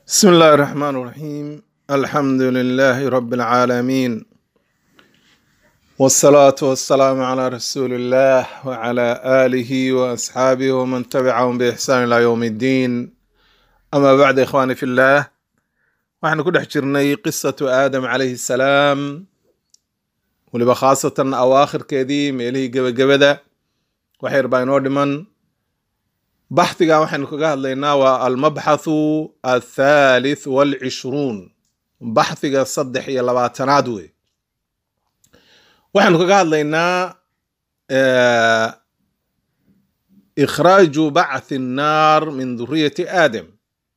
بسم الله الرحمن الرحيم الحمد لله رب العالمين والصلاة والسلام على رسول الله وعلى آله وأصحابه ومن تبعهم بإحسان إلى يوم الدين أما بعد إخواني في الله waxaynu ku dhex jirnay qisatu aadam calayhi salaam weliba khaasatan awaakhirkeedii meelihii gebagabada wax yar baa inoo dhiman baxdigan waxaynu kaga hadlaynaa waa almabxathu athalith walcishruun baxdiga saddex iyo labaatanaad wey waxaynu kaga hadlaynaa ikhraaju bacthi annaar min duriyati aadam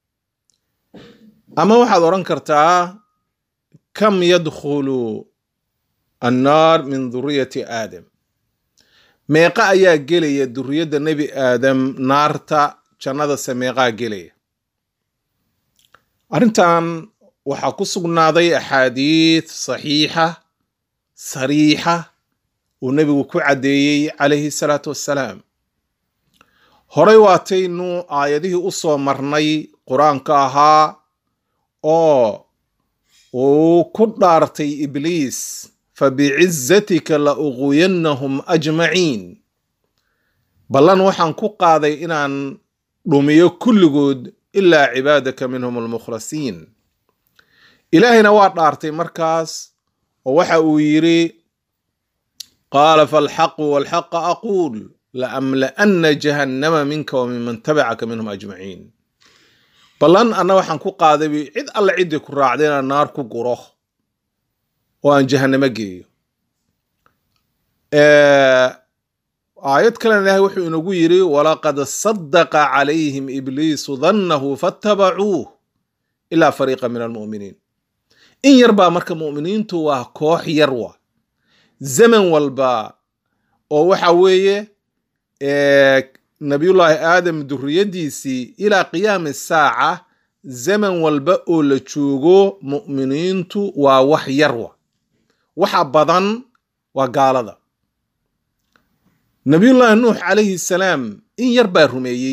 ama waxaad odhan kartaa kam yadkhulu annaar min duriyati aadam meeqa ayaa gelaya duriyadda nebi aadam naarta jannadase meeqaa gelaya arrintan waxaa ku sugnaaday axaadiid saxiixa sariixa uu nebigu ku caddeeyey calayhi salaatu wassalaam horey waataynu aayadihii u soo marnay qur-aanka ahaa oo uu ku dhaartay ibliis fabicizatika la uquyannahum ajmaciin ballan waxaan ku qaaday inaan dhumiyo kulligood ilaa cibaadaka minhum almukhlasiin ilaahayna waa dhaartay markaas oo waxa uu yidhi qaala falxaqu walxaqa aquul laamla'anna jahannama minka wa minman tabacaka minhum ajmaciin ballan anna waxaan ku qaaday cid alle ciddii ku raacday inaan naar ku guro oo aan jahannamo geeyo aayad kalena ilaahay wuxuu inagu yidhi walaqad sadaqa calayhim ibliisu dannahu fattabacuuh ilaa fariiqa min almu'miniin in yar baa marka mu'miniintu waa koox yar wa zaman walba oo waxa weeye nabiyullaahi aadam duriyaddiisii ilaa qiyaami saaca zaman walba oo la joogo mu'miniintu waa wax yar wa waxa badan waa gaalada nabiyullaahi nuux calayhi salaam in yar baa rumeeyey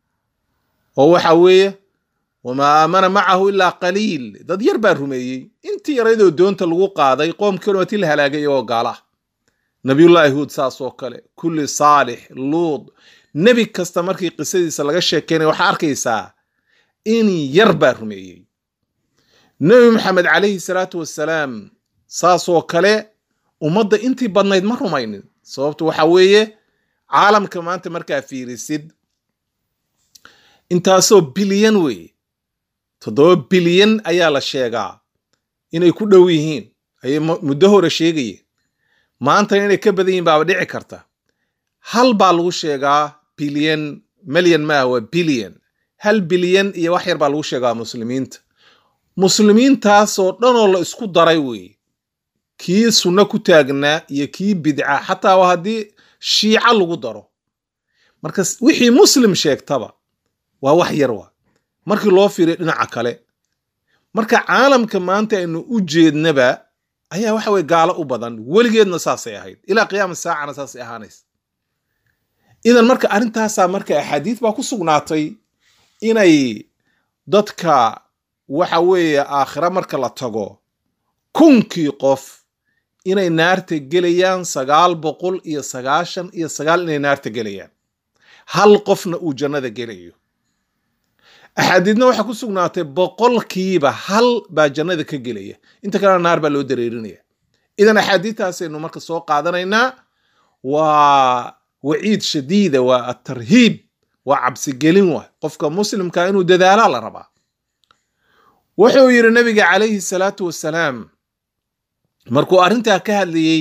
oo waxa weeye wamaa aamana macahu ilaa qaliil dad yar baa rumeeyey intii yaraydoo doonta lagu qaaday qoomkii odhamati la halaagay iyagoo gaala ah nabiyullaahi huud saas oo kale kulli saalix luud nebi kasta markii qisadiisa laga sheekeynaya waxaa arkaysaa in yar baa rumeeyey nebi maxamed calayhi salaatu wassalaam saasoo kale ummadda intii badnayd ma rumaynin sababtu waxa weeye caalamka maanta markaa fiirisid intaasoo bilyan weeye toddoba bilyan ayaa la sheegaa inay ku dhow yihiin ayay muddo hore sheegayeen maantana inay ka badan yihin baaba dhici karta hal baa lagu sheegaa bilyan milyan maaha waa bilyan hal bilyan iyo wax yar baa lagu sheegaa muslimiinta muslimiintaasoo dhanoo la isku daray weeye kii sunno ku taagnaa iyo kii bidca xataa waa haddii shiica lagu daro marka wixii muslim sheegtaba waa wax yar wa markii loo fiiriyo dhinaca kale marka caalamka maanta aynu u jeednaba ayaa waxa weye gaalo u badan weligeedna saasay ahayd ilaa qiyaama saacana saasay ahaanaysa idan marka arrintaasaa marka axaadiid baa ku sugnaatay inay dadka waxa weeye aakhira marka la tago kunkii qof inay naarta gelayaan sagaal boqol iyo sagaashan iyo sagaal inay naarta gelayaan hal qofna uu jannada gelayo axaadiidna waxaa ku sugnaatay boqolkiiba hal baa jannada ka gelaya inta kalena naar baa loo dareerinaya idan axaadiidtaasaynu marka soo qaadanaynaa waa waciid shadiida waa atarhiib waa cabsigelin wa qofka muslimka inuu dadaalaa la rabaa wuxuu yidhi nabiga calayhi salaatu wassalaam markuu arrintaa ka hadlayey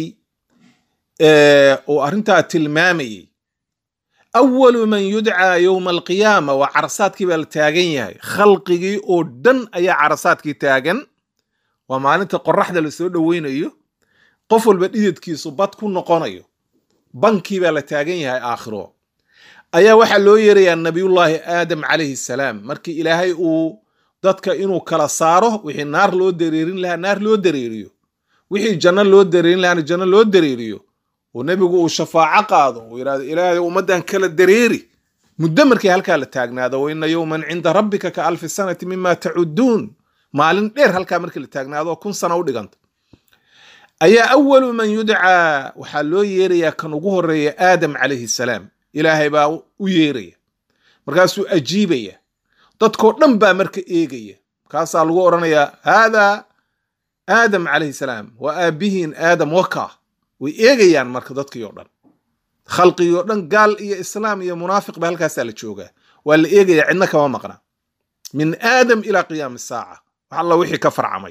uu arrintaa tilmaamayey awalu man yudcaa yowma alqiyaama waa carasaadkii baa la taagan yahay khalqigii oo dhan ayaa carasaadkii taagan waa maalinta qoraxda lasoo dhoweynayo qof walba dhididkiisu bad ku noqonayo bankii baa la taagan yahay aakhiro ayaa waxaa loo yeerayaa nabiyullaahi aadam calayhi salaam markii ilaahay uu dadka inuu kala saaro wixii naar loo dareerin lahaa naar loo dareeriyo wixii janno loo dareerin lahaana janno loo dareeriyo oo nebigu uu shafaaco qaado uu yidhahdo ilaahay ummaddan kala dareeri muddo markii halkaa la taagnaado wa ina yowman cinda rabbika ka alfi sanati mima tacuduun maalin dheer halkaa markii la taagnaado kun sano u dhiganta ayaa awalu man yudcaa waxaa loo yeerayaa kan ugu horeeya aadam calayhi salaam ilaahay baa u yeeraya markaasuu ajiibaya dadkoo dhan baa marka eegaya markaasaa lagu odhanayaa haadaa aadam calayhi salaam waa aabihiin aadam waka way eegayaan marka dadkii oo dhan khalqigii oo dhan gaal iyo islaam iyo munaafiq ba halkaasaa la joogaa waa la eegayaa cidna kama maqna min aadam ilaa qiyaami saaca wax alla wixii ka farcamay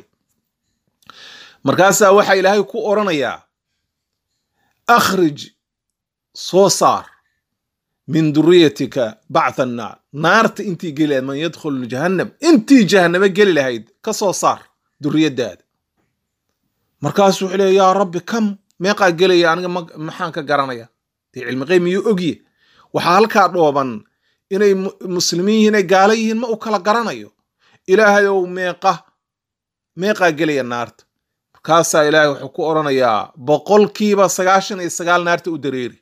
markaasaa waxaa ilaahay ku odhanayaa akhrij soo saar min duriyatika bactha annaar naarta intii geli lahayd man yadkhulu jahannam intii jahanname geli lahayd ka soo saar duriyadaada markaasuu wuxuu leeya yaa rabbi kam meeqaa gelaya aniga maxaan ka garanaya dee cilmi qeyb miyuu ogye waxaa halkaa dhooban inay muslimiin yihiin ay gaala yihiin ma u kala garanayo ilaahay ow meeqa meeqaa gelaya naarta markaasaa ilaahay wuxuu ku odhanayaa boqolkiiba sagaashan iyo sagaal naarta u dareeri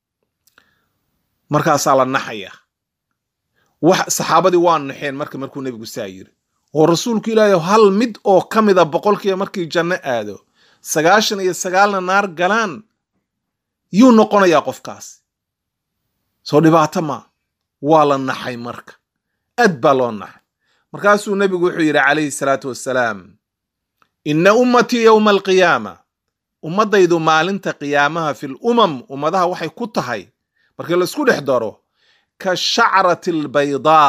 markaasaa la naxaya wax saxaabadii waa naxeen marka markuu nebigu saa yiri oo rasuulku ilaahay hal mid oo ka mida boqolkiiba markii janno aado sagaashan iyo sagaalna naar galaan yuu noqonayaa qofkaas soo dhibaato maa waa la naxay marka aad baa loo naxay markaasuu nebigu wuxuu yidhi calayhi salaatu wassalaam inna ummatii yowma alqiyaama ummaddaydu maalinta qiyaamaha fil umam ummadaha waxay ku tahay markii la isku dhex daro ka shacrati albaydaa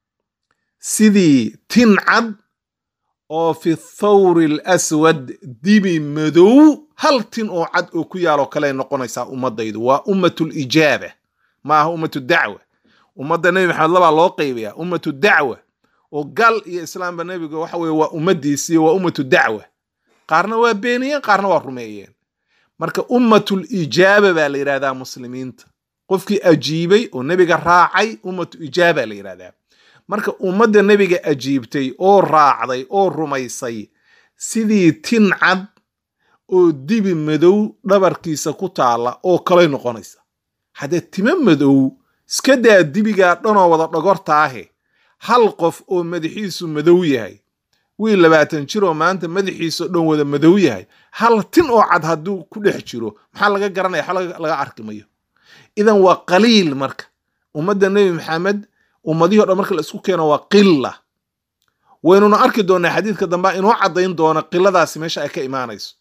sidii tin cad oo fi thawri alaswad dibi madow hal tin oo cad oo ku yaaloo kaley noqonaysaa ummaddaydu waa ummatu lijaaba ma aha ummatu dacwa ummadda nebi maxamed labaa loo qaybayaa ummatu dacwa oo gal iyo islaamba nebiga waxa weye waa ummadiisii waa ummatu dacwa qaarna waa beeniyeen qaarna waa rumeeyeen marka ummatul ijaaba baa la yidhahdaa muslimiinta qofkii ajiibay oo nebiga raacay ummatu ijaaba la yidhahdaa marka ummadda nebiga ajiibtay oo raacday oo rumaysay sidii tin cad oo dibi madow dhabarkiisa ku taalla oo kalay noqonaysa haddee timo madow iska daa dibigaa dhanoo wada dhogortaahe hal qof oo madaxiisu madow yahay wiil labaatan jir oo maanta madaxiiso dhan wada madow yahay hal tin oo cad hadduu ku dhex jiro maxaa laga garanaya wax laga arki mayo idan waa qaliil marka ummadda nebi maxamed ummadihii o dhan marka la isku keeno waa qila waynuna arki doonaa xadiidka dambea inoo caddayn doona qiladaasi meesha ay ka imaanayso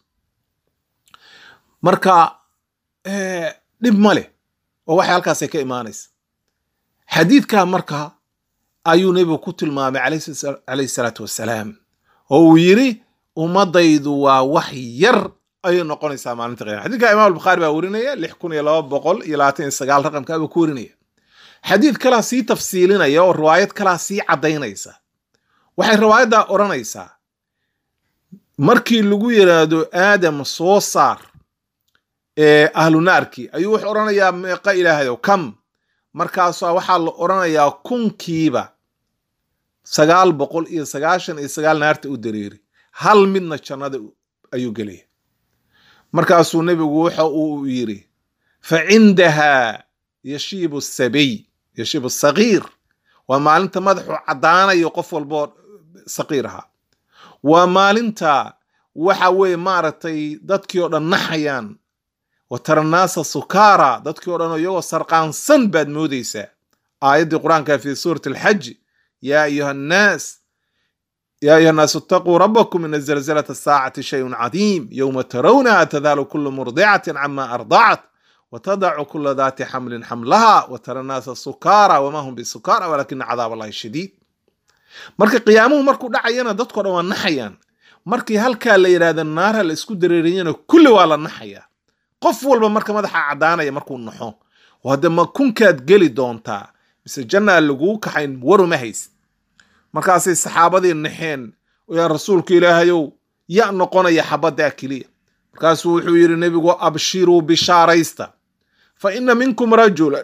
marka dhib ma leh oo waxay halkaasay ka imaanaysa xadiidkaa marka ayuu nebigu ku tilmaamay calayhi salaatu wassalaam oo uu yidhi ummadaydu waa wax yar ayay noqonaysaa maalinta qiyama xadidka imam albukhaari baa werinaya lix kun iyo laba boqol iyo labaatan iyo sagaal raqamka buu ku werinaya xadiid kalaa sii tafsiilinaya oo riwaayad kalaa sii caddaynaysa waxay riwaayaddaa odhanaysaa markii lagu yidhaahdo aadam soo saar ee ahlu naarkii ayuu wuxuu odhanayaa meeqa ilaahayow kam markaasaa waxaa la odhanayaa kunkiiba sagaal boqol iyo sagaashan iyo sagaal naarta u dareeri hal midna jannada ayuu gelaya markaasuu nebigu waxa uu yidhi fa cindaha yashiibu sabiy yashiibu sagiir waa maalinta madaxu caddaanayo qof walboo saqiir ahaa waa maalinta waxa weeye maaragtay dadkii oo dhan naxayaan wa tara naasa sukaara dadkii o dhan iyagoo sarqaansan baad moodaysaa aayaddii qur-aanka fi suurati alxaji yaa ayuha annaas yaa ayuha annaasu itaquu rabbakum ina zalzalata asaacati shayun cadiim yowma tarawnaha tadaalu kulu murdicatin cama ardacat watadacu kula daati xamlin xamlaha watara naasa sukaara wama hum bisukaara walakina cadaab allahi shadiid marka qiyaamuhu markuu dhacayana dadko dhan waa naxayaan markii halkaa la yidhahda naarha la isku dareeriyana kulli waa la naxayaa qof walba marka madaxa caddaanaya markuu naxo hadde ma kunkaad geli doontaa mise jannaa laguu kaxayn waruma haysid markaasay saxaabadii naxeen yaa rasuulka ilaahayow ya noqonaya xabaddaa keliya markaasuu wuxuu yidhi nebigu abshiruu bishaaraysta fa ina minkum rajulan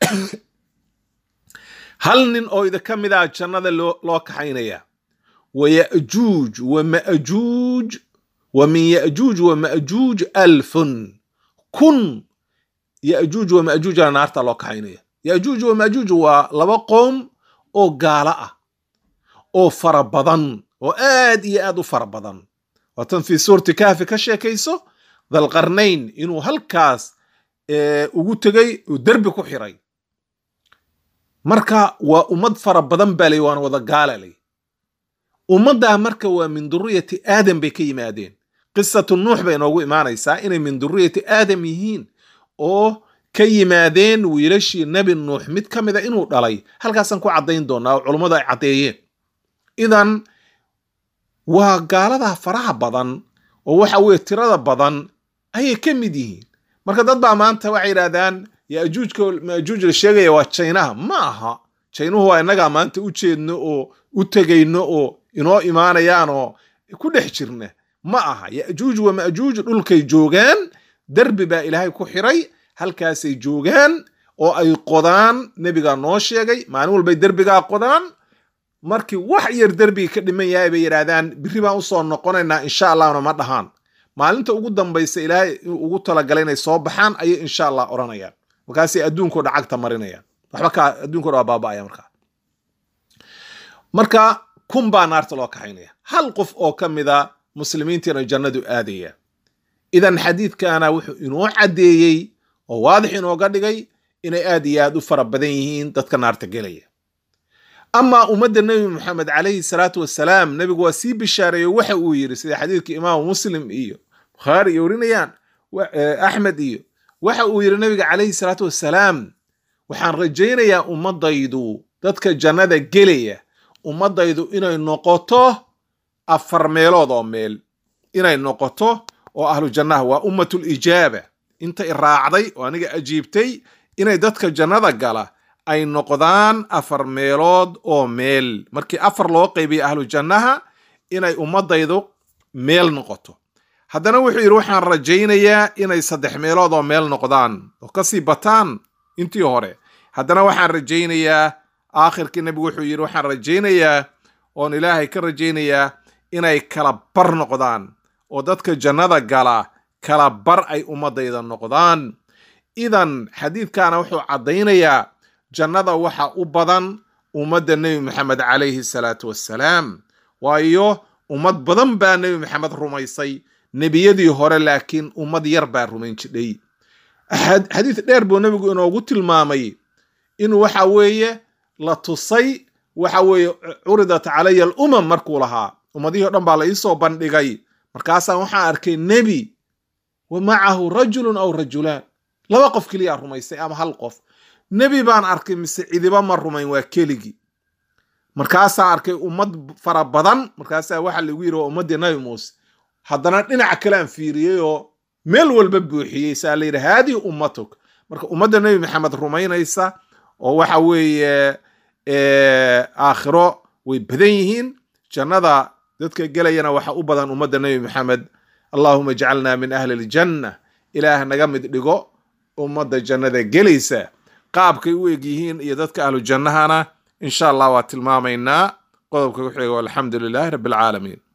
hal nin oo idinka mid ah jannada loo kaxaynaya wa yajuuj wa majuuj wa min yajuuj wa majuuj alfun kun yajuuj wa majuujana naarta loo kaxaynaya yajuuj wa majuuj waa laba qoom oo gaalo ah oo fara badan oo aad iyo aad u fara badan waatan fii suurti kahfi ka sheekayso dalqarnayn inuu halkaas ugu tegey uu derbi ku xiray marka waa ummad fara badan baa lay waana wada gaala lay ummaddaa marka waa min duriyati aadam bay ka yimaadeen qisatu nuux bay inoogu imaanaysaa inay min duriyati aadam yihiin oo ka yimaadeen wiilashii nebi nuux mid ka mida inuu dhalay halkaasaan ku caddayn doonaa oo culummadu ay caddeeyeen idan waa gaaladaa faraha badan oo waxa weye tirada badan ayay ka mid yihiin marka dad baa maanta waxay yidhahdaan yajuujka majuuj la sheegaya waa jaynaha ma aha jaynuhu waa innagaa maanta u jeedno oo u tegayno oo inoo imaanayaan oo ku dhex jirna ma aha yajuuj wa majuuj dhulkay joogaan derbi baa ilaahay ku xiray halkaasay joogaan oo ay qodaan nebigaa noo sheegay maalin walbay derbigaa qodaan markii wax yar derbiga ka dhiman yahay bay yidhaahdaan birri baan usoo noqonaynaa insha allahna ma dhahaan maalinta ugu dambaysa ilaahay ugu talagalay inay soo baxaan ayay insha allah odhanayaan markaasay adduunkao dha cagta marinayaan waxba ka adduunko dha waa baaba'aya markaa marka kun baa naarta loo kaxaynaya hal qof oo ka mida muslimiintiina jannadu aadaya idan xadiidkana wuxuu inoo caddeeyey oo waadix inooga dhigay inay aad iyo aad u fara badan yihiin dadka naarta gelaya amaa ummadda nebi moxamed calayhi salaatu wasalaam nebigu waa sii bishaareeyo waxa uu yidhi sida xadiidka imaamu muslim iyo bukhaari iyo warinayaan axmed iyo waxa uu yidhi nebiga calayhi salaatu wasalaam waxaan rajaynayaa ummadaydu dadka jannada gelaya ummadaydu inay noqoto afar meelood oo meel inay noqoto oo ahlu jannaha waa ummatul ijaaba inta i raacday oo aniga ajiibtay inay dadka jannada gala ay noqdaan afar meelood oo meel markii afar loo qaybiya ahlu jannaha inay ummadaydu meel noqoto haddana wuxuu yidhi waxaan rajaynayaa inay saddex meelood oo meel noqdaan oo kasii bataan intii hore haddana waxaan rajaynayaa aakhirkii nebigu wuxuu yidhi waxaan rajaynayaa oon ilaahay ka rajaynayaa inay kala bar noqdaan oo dadka jannada gala kala bar ay ummadayda noqdaan idan xadiidkana wuxuu caddaynayaa jannada waxa u badan ummadda nebi maxamed calayhi salaatu wassalaam waayo ummad badan baa nebi maxamed rumaysay nebiyadii hore laakiin ummad yar baa rumayn jidhay xadiid dheer buu nebigu inoogu tilmaamay in waxa weeye la tusay waxa weeye curidat calaya alumam markuu lahaa ummadihii o dhan baa la iisoo bandhigay markaasaan waxaan arkay nebi wa macahu rajulun aw rajulaan laba qof keliyaa rumaysay ama hal qof nebi baan arkay mise cidiba ma rumayn waa keligii markaasaa arkay ummad fara badan markaasaa waxa lagu yidhi waa ummaddii nabi muuse haddana dhinaca kale aan fiiriyey oo meel walba buuxiyey saa la yidhi haadihi ummatuk marka ummadda nebi maxamed rumaynaysa oo waxa weeye aakhiro way badan yihiin jannada dadka gelayana waxa u badan ummadda nebi maxamed allahuma ijcalna min ahli aljanna ilaah naga mid dhigo ummadda jannada gelaysa qaabkay u eg yihiin iyo dadka ahlu jannahana insha allah waa tilmaamaynaa qodobka ku xiga alxamdu lilahi rabbi alcaalamiin